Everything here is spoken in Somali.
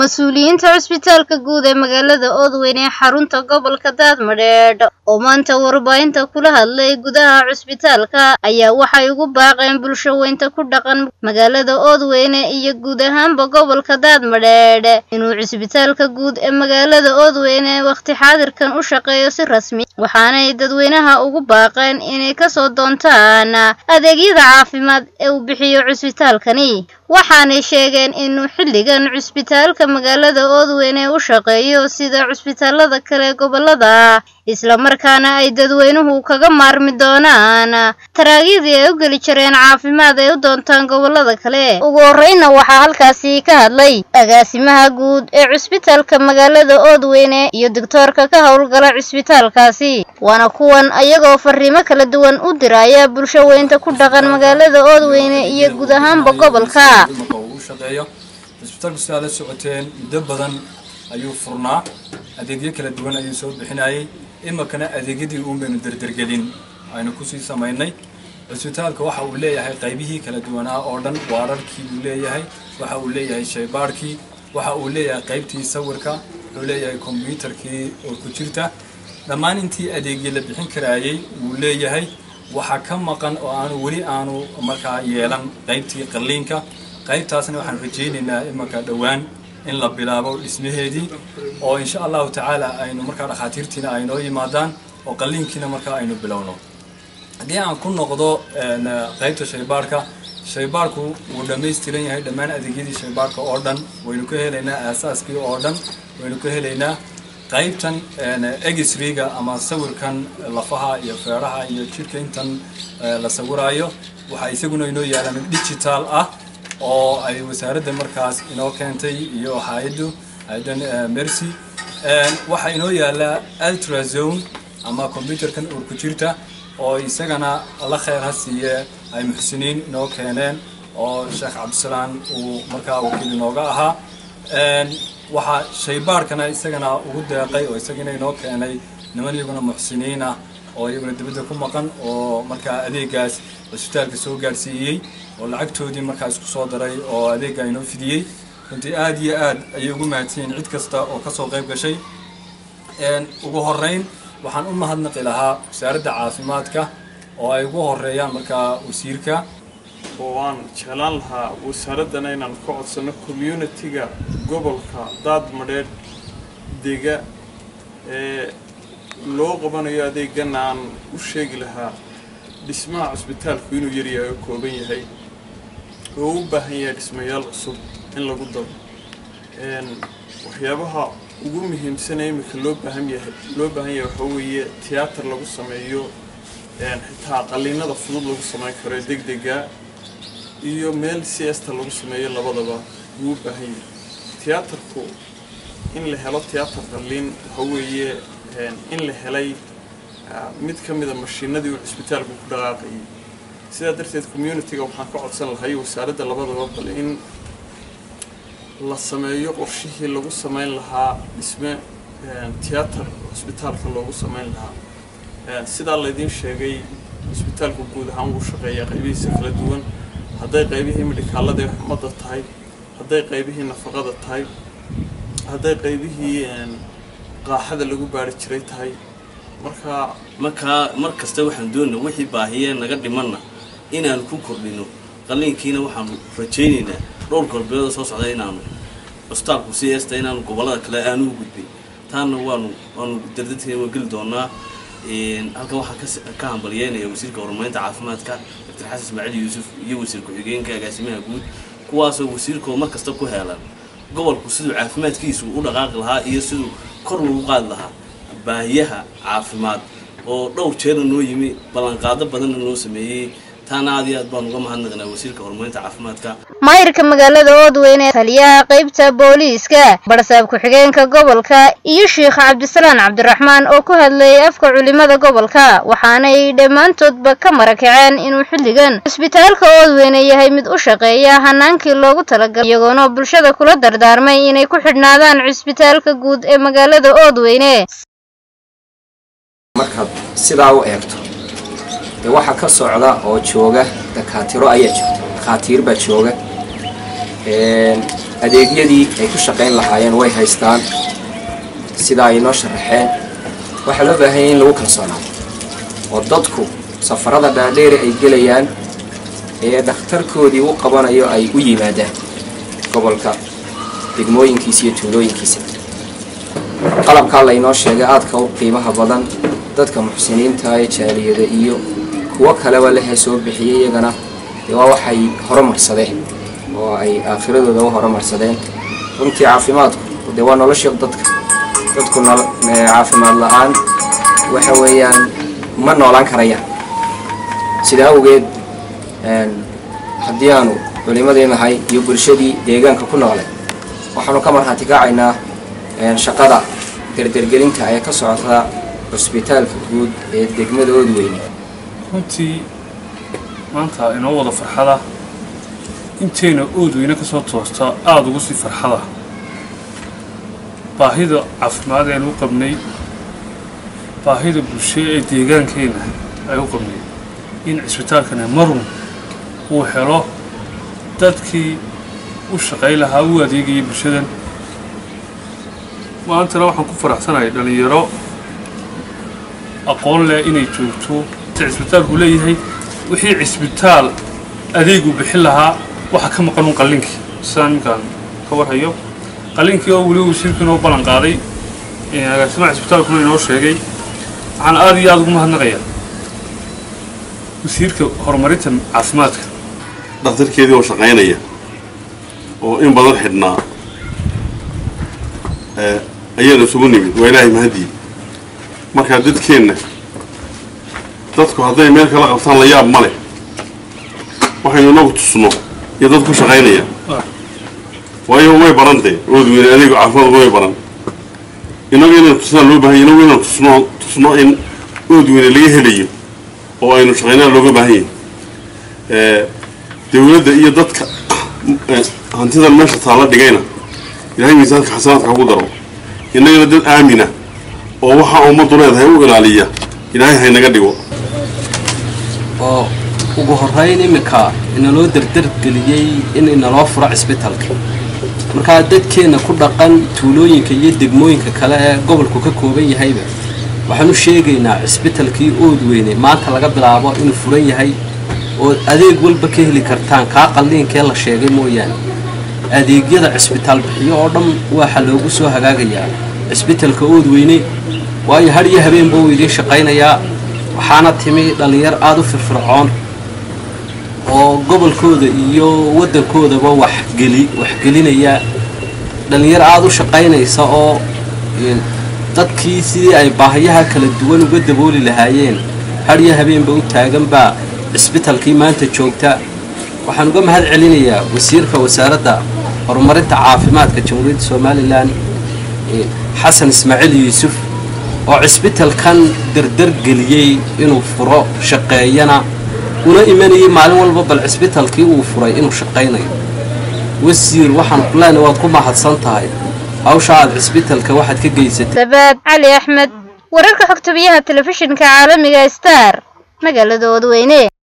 mas-uuliyiinta cusbitaalka guud ee magaalada oodweyn ee xarunta gobolka daadmadheedh oo maanta warbaahinta kula hadlay gudaha cusbitaalka ayaa waxay ugu baaqeen bulsho weynta ku dhaqan magaalada oodweyne iyo guud ahaanba gobolka daadmadheedh inuu cusbitaalka guud ee magaalada oodweyne wakhti xaadirkan u shaqeeyo si rasmi waxaanay dadweynaha ugu baaqeen inay kasoo doontaan adeegyada caafimaad ee uu bixiyo cusbitaalkani waxaanay sheegeen inuu xilligan cusbitaalka magaalada oodweyne u shaqeeyo sida cusbitaalada kale gobolada islamarkaana ay dadweynuhu kaga maarmi doonaan taraagyadii ay u geli jireen caafimaad ay u doontaan gobolada kale ugu horreynna waxaa halkaasi ka hadlay agaasimaha guud ee cusbitaalka magaalada oodweyne iyo doctoorka ka howlgala cusbitaalkaasi waana kuwan ayagoo fariimo kala duwan u diraya bulsho weynta ku dhaqan magaalada oodweyne iyo guud ahaanba gobolka shaqeeyo cisbitaalku si aad la socoteen muddo badan ayuu furnaa adeegyo kala duwan ayuu soo bixinayay imakana adeegyadii uun baynu derdergelin aynu kusii samaynay cisbitaalka waxa uu leeyahay qaybihii kala duwanaa oo dhan waararkii buu leeyahay waxa uu leeyahay shaybaarhkii waxa uu leeyahay qaybtii sawirka wuxuu leeyahay kombyuutarkii oo ku jirta dhammaan intii adeegyo la bixin karaayay wuu leeyahay waxaa ka maqan oo aanu weli aanu markaa yeelan qaybtii qalliinka qaybtaasna waxaan rajaynaynaa imanka dhowaan in la bilaabo dhismaheedii oo insha allahu tacaala aynu markaa dhakhaatiirtiina ay noo yimaadaan oo qalliinkiina markaa aynu bilowno haddii aan ku noqdo qaybta shaybaarhka shaybaarhku wuu dhammaystiran yahay dhammaan adeegyadii shaybaarhka oo dhan waynu ka helaynaa aasaaskii oo dhan waynu ka helaynaa qaybtan egisriga ama sawirkan lafaha iyo feedhaha iyo jidhka intan la sawiraayo waxaa isaguna inoo yaala mid digital ah oo ay wasaaradda markaas inoo keentay iyo hay-addu hay-addan mercy waxaa inoo yaala ultrazone ama combyuterkan uur ku jirta oo isagana la kheyr ha siiye ay muxsiniin inoo keeneen oo sheekh cabdisalaan uu markaa wakiil inooga ahaa waxaa shaybaarhkana isagana ugu deeqay oo isagana inoo keenay niman iyaguna muxsiniin ah oo iyaguna dibadda ku maqan oo markaa adeegaas cisbitaalka soo gaadhsiiyey oo lacagtoodii markaa isku soo daray oo adeegga inoo fidiyey runtii aada iyo aad ayay ugu mahadsanyiin cid kasta oo kasoo qayb gashay ugu horeyn waxaan u mahadnaqi lahaa wasaaradda caafimaadka oo ay ugu horeeyaan markaa wasiirka oo aan jeclaan lahaa wasaaraddana inaan ka codsano communitiga gobolka daadmadheedh dega ee loo qabanayo adeegana aan u sheegi lahaa dhismaha cusbitaalku inuu yaryahay oo kooban yahay oo u baahan yahay dhismayaal cusub in lagu daro waxyaabaha ugu muhiimsanee imika loo baahan yahay loo baahan yahay waxaa weeye tiyaatar lagu sameeyo xitaa qalliinada fudud lagu samayn karo ee deg dega iyo meel siesta lagu sameeyo labadaba wuu u baahan yahay tiyaatarku in la helo tiyaatar qalliin waxaa weeye in la helay mid ka mida mashiinadii uu cisbitaalku ku dhaqaaqayay sidaa darteed communitiga waxaan ka codsan lahay wasaaradda labadaba bal in la sameeyo qorshihii lagu samayn lahaa dhisme tiyaatar cisbitaalka loogu samayn lahaa sidaa laydiin sheegay cisbitaalku guud ahaan wuu shaqeeyaa qaybihiisa kala duwan hadday qaybihii midhikaalada ee xumadda tahay hadday qaybihii nafaqada tahay hadday qaybihii qaaxada lagu baari jiray tahay marka markaa mar kasta waxaan doonaa wixii baahiyee naga dhimanna inaanu ku kordhino qalliinkiina waxaanu rajaynaynaa dhowr galbeeda soo socda inaanu cusbitaalku si eesta inaanu gobollada kale aanu u gudbin taana waanu waanu dardadkeena waa geli doonaa halkan waxaan ka hambalyeynaya wasiirka horumarinta caafimaadka doctor xasan ismaaciil yuusuf iyo wasiir ku-xigeenka agaasimaha guud kuwaasoo wasiirkoo mar kasta ku heelan gobolku siduu caafimaadkiisu u dhaqaaqi lahaa iyo siduu kor lagu qaadi lahaa baahiyaha caafimaad oo dhowr jeerna noo yimi ballanqaado badanna noo sameeyey taana aad iyo aad baan uga mahadnaqnaa wasiirka horumarinta caafimaadka maayirka magaalada oodweyne taliyaha qaybta booliiska barsaab ku-xigeenka gobolka iyo sheikh cabdisalaan cabdiraxmaan oo ku hadlayay afka culimada gobolka waxaanay dhammaantoodba ka marakaceen inuu xilligan cusbitaalka oodweyne yahay mid u shaqeeya hanaankii loogu talagalay iyagoona bulshada kula dardaarmay inay ku xidhnaadaan cusbitaalka guud ee magaalada oodweyne markaad sidaa u eegto dee waxaa ka socda oo jooga dakaatiro ayaa joogta dhakhaatiir baa jooga adeegyadii ay ku shaqayn lahaayeen way haystaan sidaa ay noo sharaxeen waxaa loo baahanya in lagu kalsoonaado oo dadku safarada dhaadheere ay gelayaan ee dhakhtarkoodii u qabanayo ay u yimaadaan gobolka degmooyinkiisa iyo tuulooyinkiisa qalabkaa laynoo sheegay aadka u qiimaha badan dadka muxsiniinta ee jaaliyada iyo kuwo kaleba lehee soo bixiyay iyagana dee waa waxay horumarsadeen oo ay aakhiradooda u horumarsadeen runtii caafimaadku dee waa nolosha dadka dadku caafimaad la-aan waxa weeyaan ma noolaan karayaan sidaa awgeed haddii aanu culimadii nahay iyo bulshadii deegaanka ku noolay waxaanu ka marhaati kacaynaa shaqada derdergelinta ee ka socota cusbitaalka guud ee degmada oodweyne runtii maanta inoo wada farxada intayna oodweyne ka soo toosta aada ugu sii farxada baahida caafimaad aynu u qabnay baahida bulsho ee deegaankeenna ay u qabnay in cisbitaalkana marun uu helo dadkii u shaqay lahaa u adeegayay bulshadan maantana waxaan ku faraxsanahay dhallinyaro aqoon leh inay joogto cisbitaalku leeyahay wixii cisbitaal adeegu bixin lahaa waxa ka maqan un qallinkii sidaan iminkaan ka warhayo qallinkii oo weliba wasiirku inoo ballan qaaday agaasimaha cisbitaalkuna inoo sheegay waxaan aada iyo aada ugu mahadnaqayaa wasiirka horumarinta caafimaadka dhakhtarkeedii oo shaqaynaya oo in badan xidhnaa ayaanu isugu nimid waa ilaahay mahadii markaa dadkeenna dadku hadday meel kala qabtaan la yaab ma leh waxaynu inagu tusno iyo dad ku shaqaynaya waayo way barantee oodweyne adeegu caafimaadku way baran inagu inaynu tusnaa loo bahan inagu inaynu tusno tusno in oodweyne laga helayo oo aynu shaqaynaa looga baahan yahay dawladda iyo dadka hantidan meesha taalla dhigayna ilaahay miisaanka xasanaadka ugu daro innagana dad aamina oo waxaa ummaddu leedahay u ilaaliya ilaahay haynaga dhigo oo ugu horrayn iminka inaloo derdergeliyey in inaloo furo cisbitaalka markaa dadkeenna ku dhaqan tuulooyinka iyo degmooyinka kale ee gobolku ka kooban yahayba waxaan u sheegaynaa cisbitalkii oodweyne maanta laga bilaabo inuu furan yahay oo adeeg walba ka heli kartaan kaa qalliinkee la sheegay mooyaane adeegyada cisbitaal bixiyo oo dhan waxa loogu soo hagaagayaa cisbitalka oodweyne waayo har iyo habeenba uu idiin shaqaynayaa waxaana timi dhallinyar aada u firfircoon oo gobolkooda iyo waddankoodaba waxgeli waxgelinaya dhallinyar aada u shaqaynaysa oo dadkii sidii ay baahiyaha kala duwan uga dabooli lahaayeen har iyo habeenba u taaganbaa cisbitalkii maanta joogta waxaan uga mahad celinayaa wasiirka wasaaradda horumarinta caafimaadka jamhuuriyadda somalilan xasan ismaaciil yuusuf oo cisbitalkan derdergeliyey inuu furo shaqeeyana una imanayay maalin walba bal cisbitalkii uu furay inuu shaqaynayo wasiir waxaan kuleena waad ku mahadsan tahay hawsha aad cisbitalka waxaad ka geysatay sabaad cali axmed wararka xogtabiyaha telefishinka caalamiga star magaalada oodweyne